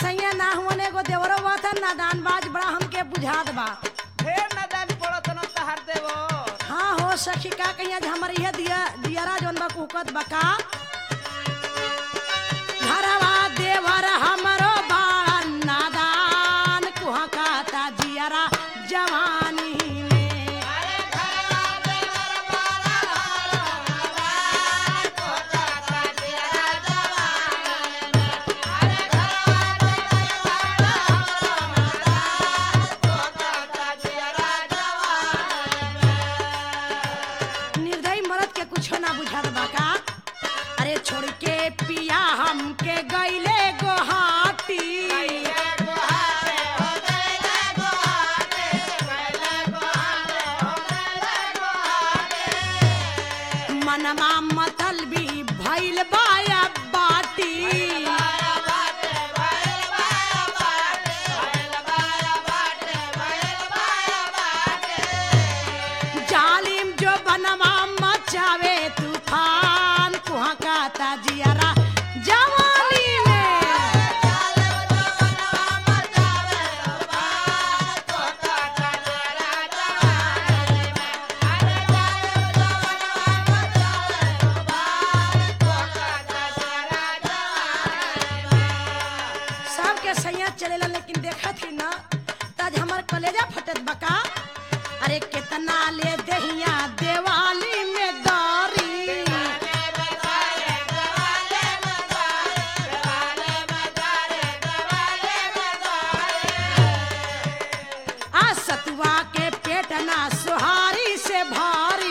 सैया ना हुआ एगो देवरो बात है नादान बाज बड़ा हमके बुझात बा ढेर नदान पड़त न तहार देवो हाँ हो सखी का कहिया जे हमर इहे दिया दियारा जोन बा कुकत बका घरवा देवर हमरो बाड़ा नादान कुहा कहता जियारा जवानी में निर्दयी मरद के कुछो ना बुझात बाका अरे छोड़ के पिया हमके गईले गोहाटी मनमा मतल भी भइल बाया बाटी जालिम जो बनवा मचावे तूफान कुहा कहता जियारा जवानी में सबके सैया चलेला लेकिन देखा थी ना तज हमर कलेजा फटत बका अरे कितना ले दहिया देवाली में दारी आ सतुआ के पेट ना सुहारी से भारी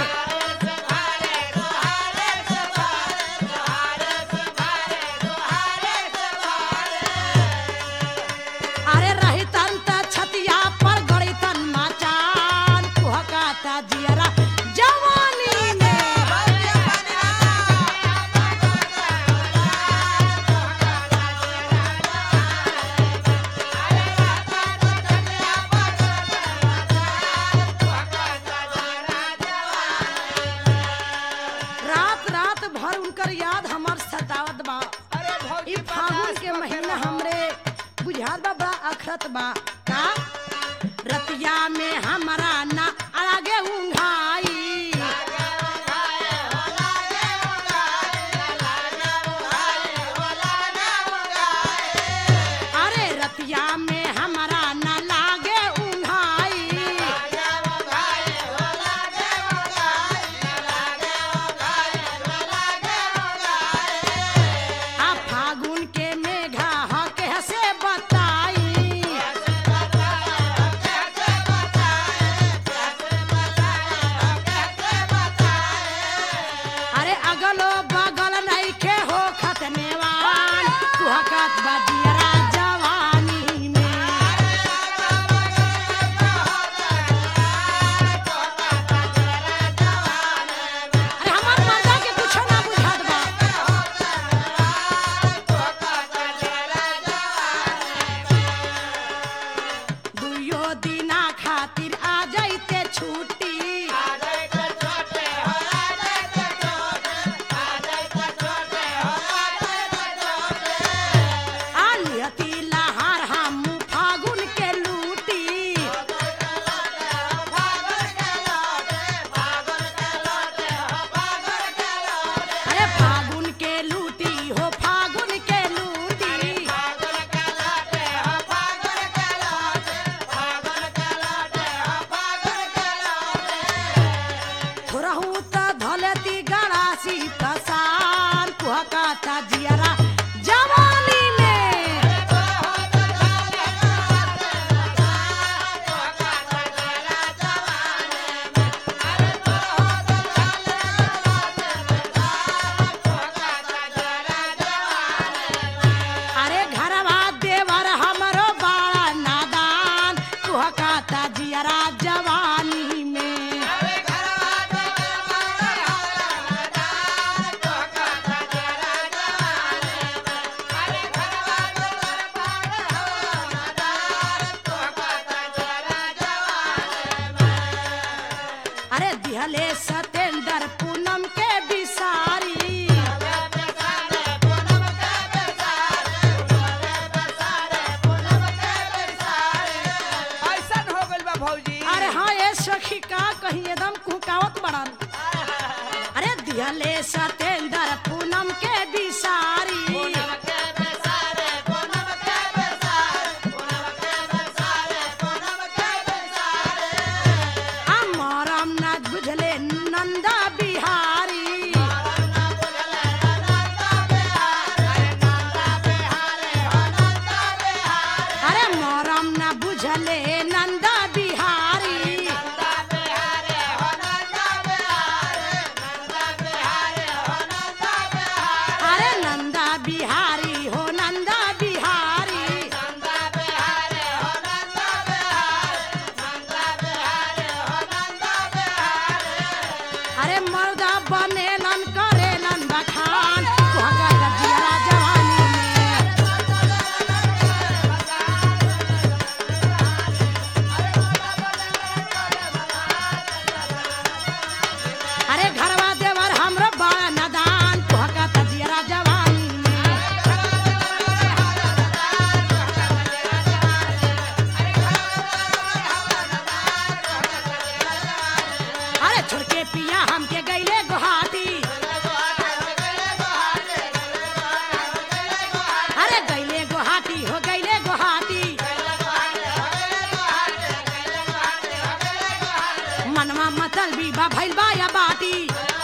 अरे रही तन त छतिया पर गड़ी तन मचान कुहकाता जियरा जवानी में रात रात भर उनकर याद हमर सतावत बा अरे भौजी ई फागुन के महीना हमरे बुझात बा बड़ा अखरत बा का रतिया में हमरा ना आगे उंघाई अरे रतिया में हमरा ना लागे उंघाई आ फागुन के मेघा ह कैसे बताई अरे अगलो बगल नइखे हो खतनेवान कुहकत बजियरा जवानी में अरे हमर मर्दा के कुछो ना बुझात बा दुइयो दिना खातिर आ जाइते छुट्टी आ लिहती लहार हम फागुन के लूटी अरे फागुन के लूटी हो फागुन के लूटी थोरहू त धलती गड़ासी तसान कुहकाता जियरा जवानी में अरे घरवा देवर हमरो बाड़ा नादान कुहकाता जियरा जवानी में अरे दिहले सतेंद्र पूनम के बिसारी दिहले सतेंद्र पूनम के बिसारी अमरम न बुझले नंदा बिहारी अरे मोरम न बुझले नंदा बिहारी अरे नंदा बिहारी हो नंदा बिहारी अरे मर्दा बनेलन करेलन बखान भगत जिया जवानी में अरे घरवा देवर हमरो बड़ा नदान भगत जिया जवानी में अरे छोड़ के पिया हमके गईले गुहाटी अरे गईले गुहाटी हो गईले गुहाटी मनवा मतल भी बा भइल बा या बाटी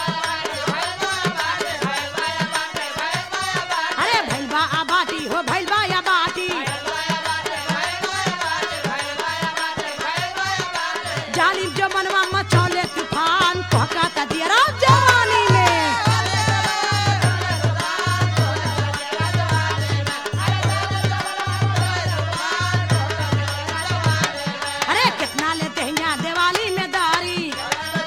अरे भइल बा आ बाटी हो भइल बा या बाटी जालिम जो मनवा मचौले तूफान कहका दियरा जवानी में अरे कितना लेते हैं यहाँ दिवाली में दारी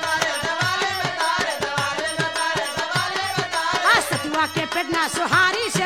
आ, सतुआ के पेटना सुहारी से